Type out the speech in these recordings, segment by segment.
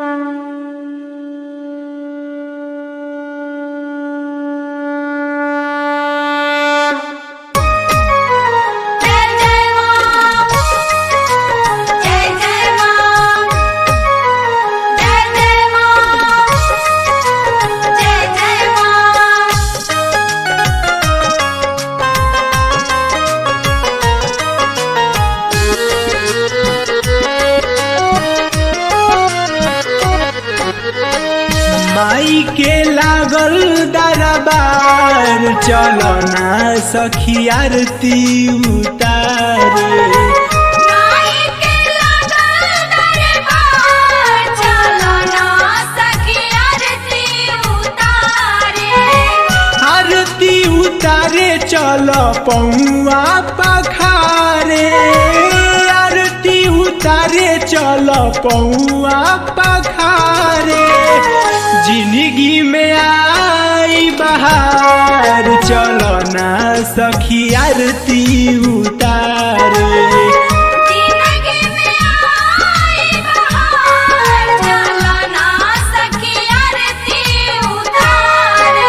माई के लागल दरबार चलो ना सखी आरती उतारे माई के लागल दरबार चलो ना सखी आरती उतारे आरती उतारे चलो पौआ पखारे आरती उतारे चलो पौआ पखारे जिंदगी में आई बहार चलो ना सखी आरती उतारे जिंदगी में आई बहार चलो ना सखी आरती उतारे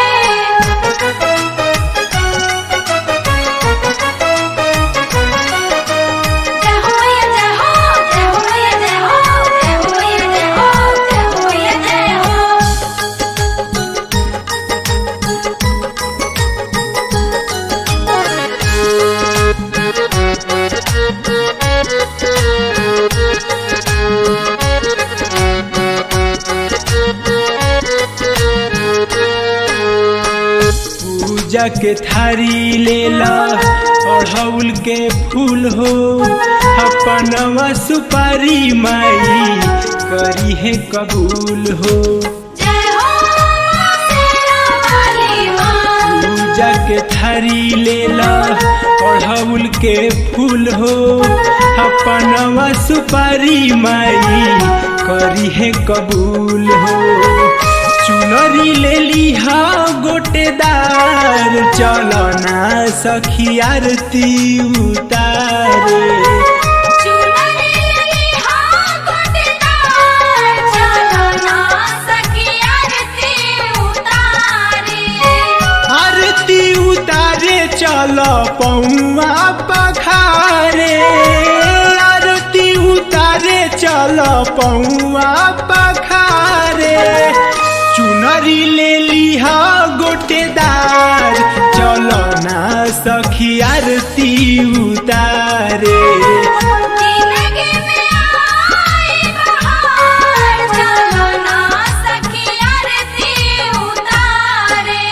जय हो मैया जय हो जय हो मैया जय हो जय हो मैया जय हो जय हो मैया जय हो पूजा के थारी लेला अढ़ौल के फूल हो अपनवा सुपारी माई करी है कबूल हो जय हो शेरा वाली माँ पूजा के थारी लेला अढ़ौल के फूल हो अपनवा सुपारी माई करी है कबूल हो चुनरी ले लिहा गोटेदार चलो ना सखी आरती उतारे चुनरी लिहा गोटेदार चलो ना सखी आरती उतारे आरती उतारे चलो पौआ पखारे आरती उतारे चलो पौआ पखारे चुनरी ले लिहा गोटेदार चलो ना सखी आरती उतारे जिंदगी में आई बहार चलो ना सखी आरती उतारे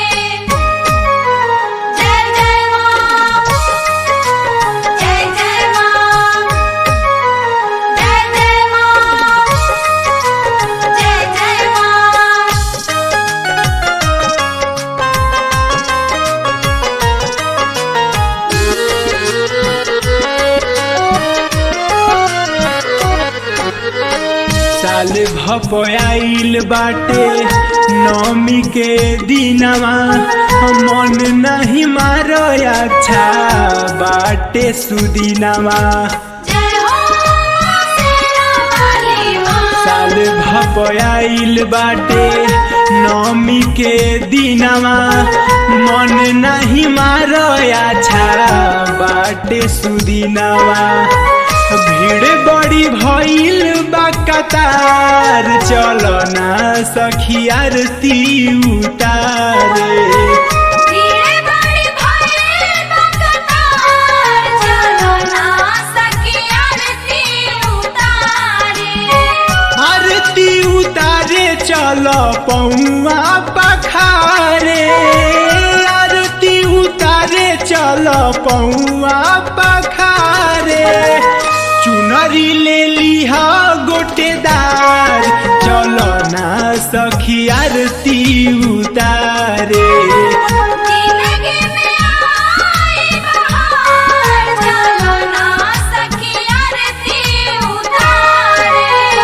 जय जय माँ जय जय माँ जय जय माँ जय जय माँ साल भपयाइल बाटे नौमी के दिनवा मन नहीं मारो अच्छा बाटे सुदिनवा जय हो शेरा वाली माँ साल भपयाइल बाटे नौमी के दिनवा मन नहीं मारो अच्छा बाटे सुदिनवा भीड़ बड़ी भइल बा कतार चलो ना सखी आरती उतारे धीरे बड़ी भइल बकतार चलो ना सखी आरती उतारे आरती उतारे चलो पौआ पखारे आरती उतारे चलो पौआ पखारे चुनरी ले लिहा गोटेदार चलो ना सखी आरती उतारे जिंदगी में आई बहार चलो ना सखी आरती उतारे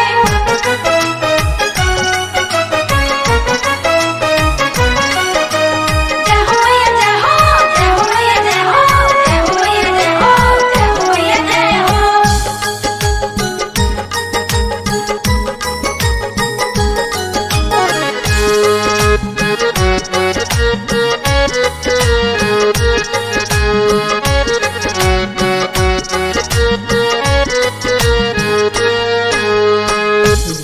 जय हो मैया जय हो जय हो मैया जय हो जय हो मैया जय हो जय हो मैया जय हो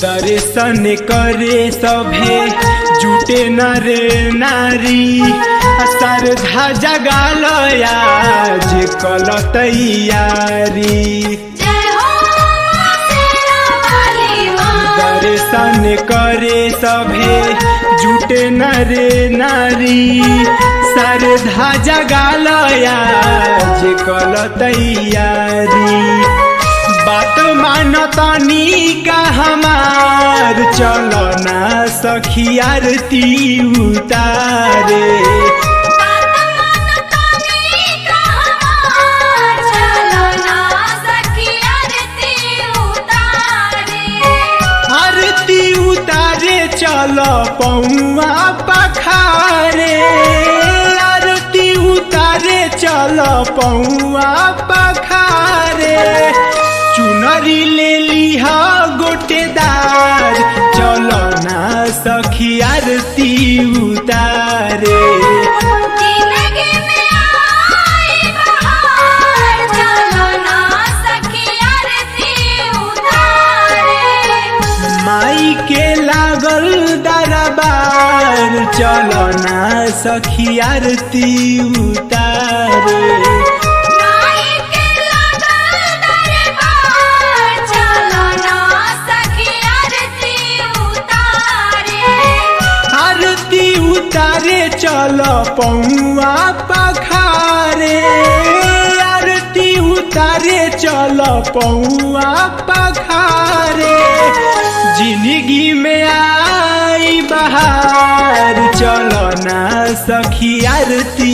दर्शन करे सभे जुटे नर नारी श्रद्धा जगालया जे कल तैयारी जय हो शेरा वाली माँ दर्शन करे सभे जुटे नर नारी श्रद्धा जगालया जे कल तैयारी बात मानतनी का हमार चलो ना सखी आरती उतारे बात मानतानी का हमार चलो ना सखी आरती उतारे आरती उतारे चलो पौआ पखारे आरती उतारे चलो पौआ पखारे चुनरी ले लिहा गोटेदार चलो ना सखी आरती उतारे जिंदगी में आई बहार चलो ना सखी आरती उतारे माई के लागल दरबार चलो ना सखी आरती उतारे माई के लगल दरबार चलो ना सखी आरती उतारे आरती उतारे चलो पौआ पखारे आरती उतारे चलो पौआ पखारे जिंदगी में आई बहार चलो ना सखी आरती